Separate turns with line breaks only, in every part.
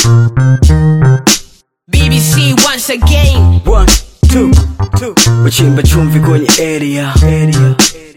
BBC once again.
One, two, two. Wachimba chumvi kwenye area, area.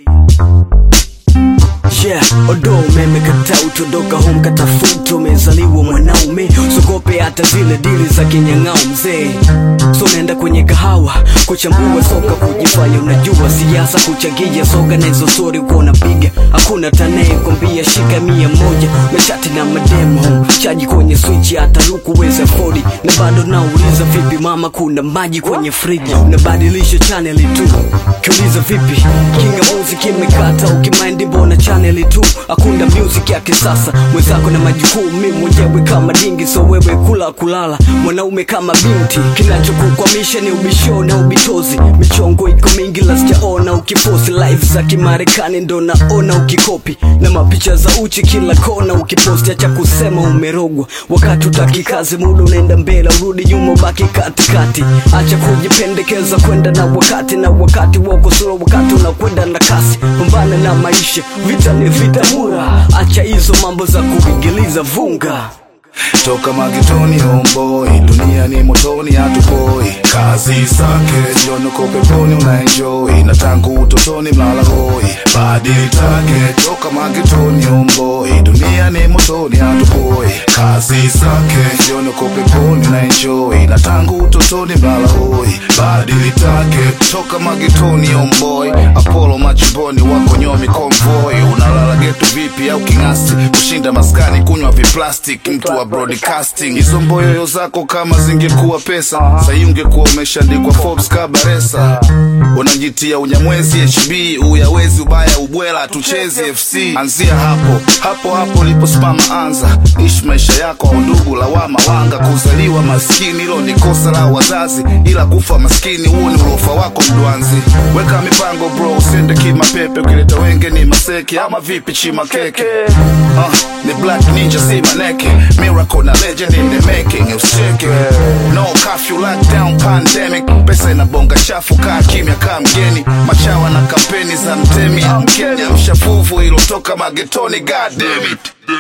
Yeah, odo umeme kata utodoka home katafuta umezaliwa mwanaume usogope hata zile dili za kinyang'ao mzee so naenda kwenye kahawa kuchambua soka kujifanya unajua siasa kuchagia soga na hizo stori uko unapiga hakuna tanaye kwambia shika mia moja meshati na mademo chaji kwenye switch hata lukuweza fodi na bado nauliza vipi mama kuna maji kwenye friji unabadilisha chaneli tu kiuliza vipi kinga music imekata ukimaindi mbona chaneli tu hakuna music ya kisasa mwenzako na majukumu mi mwenyewe kama dingi so wewe kula kulala mwanaume kama binti kinachokukwamisha ni ubisho na ubitozi michongo iko mingi la sijaona ukiposti live za kimarekani ndo naona ukikopi na mapicha za uchi kila kona ukiposti acha kusema umerogwa wakati utaki kazi muda unaenda mbele urudi nyuma ubaki katikati acha kujipendekeza kwenda na wakati na wakati wako sura wakati unakwenda na kasi pambana na maisha vita ni vita mura acha hizo mambo za kuingiliza vunga
toka magetoni homeboy dunia ni motoni hatupoi kazi zake jionoko peponi unaenjoy na tangu utotoni mlala hoi badili take toka magetoni homeboy dunia ni motoni hatupoi kazi zake jionoko peponi unaenjoy na tangu utotoni mlala hoi badili take toka magetoni homeboy apollo machimboni wako nyomi convoy unalala getu vipi au king'asi kushinda maskani kunywa viplastic mtu wa broadcasting hizo mboyoyo zako kama zingekuwa pesa sahi ungekuwa umeshaandikwa forbes kabaresa unajitia unyamwezi hb uyawezi ubaya ubwela tuchezi fc anzia hapo hapo hapo liposimama anza ishi maisha yako au ndugu lawama wanga kuzaliwa maskini hilo ni kosa la wazazi ila kufa maskini huo ni ulofa wako mdwanzi weka mipango bro usende kimapepe ukileta wenge ni maseke ama vipi chima keke uh, ni black ninja si maneke miracle na legend in the making usicheke no curfew lockdown pandemic pesa inabonga chafu kaa kimya kaa mgeni machawa na kampeni za mtemi mkenya mshafuvu ilotoka magetoni god damn it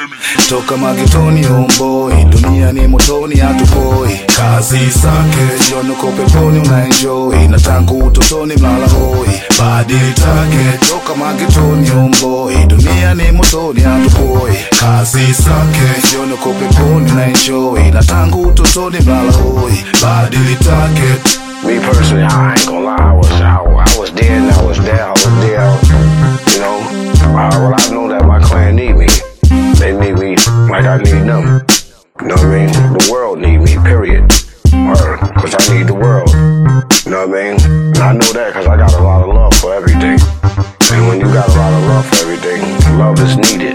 toka magetoni homeboy dunia ni motoni hatupoi kazi zake jionoko peponi unaenjoy na tangu utotoni mlala hoi badili take toka magetoni homeboy dunia ni motoni hatupoi kazi zake jionoko peponi unaenjoy na tangu utotoni mlala hoi badili take
Me personally, I ain't gonna lie. I was, I, I was there and I was there. I was there. You know, uh, well, I know that my clan need me. They need me like I need them. You know what I mean? The world need me. Period. Or, cause I need the world. You know what I mean? And I know that cause I got a lot of love for everything. And when you got a lot of love for everything, love is needed.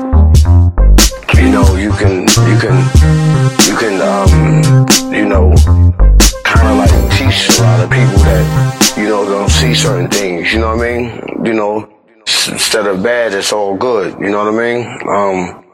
You know, you can, you can, you can, um, you know, kind of like teach a lot of people that you know don't see certain things. You know what I mean? You know, s- instead of bad, it's all good. You know what I mean? Um,